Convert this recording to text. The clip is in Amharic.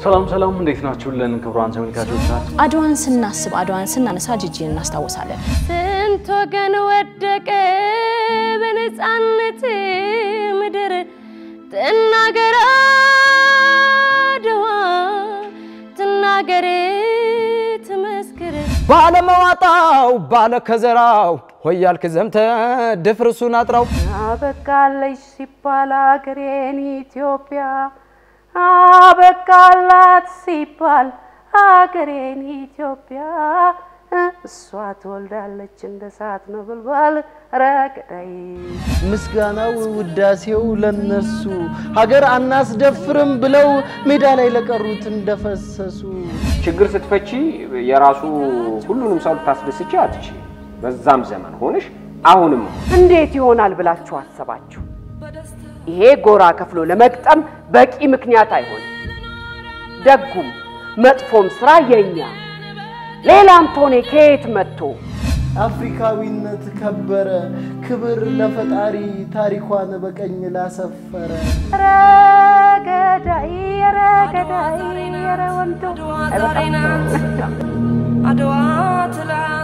ሰላም ሰላም፣ እንዴት ናችሁልን ክቡራን ተመልካቾቻችን? አድዋን ስናስብ አድዋን ስናነሳ ጅጅን እናስታውሳለን። ስንት ወገን ወደቀ በነፃነት ምድር ትናገር አድዋ ትናገር ትመስክር ባለመዋጣው ባለ ከዘራው ሆያልክ ዘምተ ድፍርሱን አጥራው አበቃለች ሲባል አገሬን ኢትዮጵያ አበቃላት ሲባል አገሬን ኢትዮጵያ እሷ ትወልዳለች እንደ እሳት ነበልባል ረገዳይ ምስጋናው ውዳሴው ለነሱ ሀገር አናስደፍርም ብለው ሜዳ ላይ ለቀሩት እንደፈሰሱ ችግር ስትፈቺ የራሱ ሁሉንም ሰው ልታስደስቺ አትች በዛም ዘመን ሆነሽ አሁንም እንዴት ይሆናል ብላችሁ አሰባችሁ? ይሄ ጎራ ከፍሎ ለመግጠም በቂ ምክንያት አይሆንም። ደጉም መጥፎም ስራ የኛ ሌላም ቶኔ ከየት መጥቶ አፍሪካዊነት ከበረ ክብር ለፈጣሪ ታሪኳን በቀኝ ላሰፈረ ረገዳይ ረገዳይ ረ ወንዶ አድዋ ትላ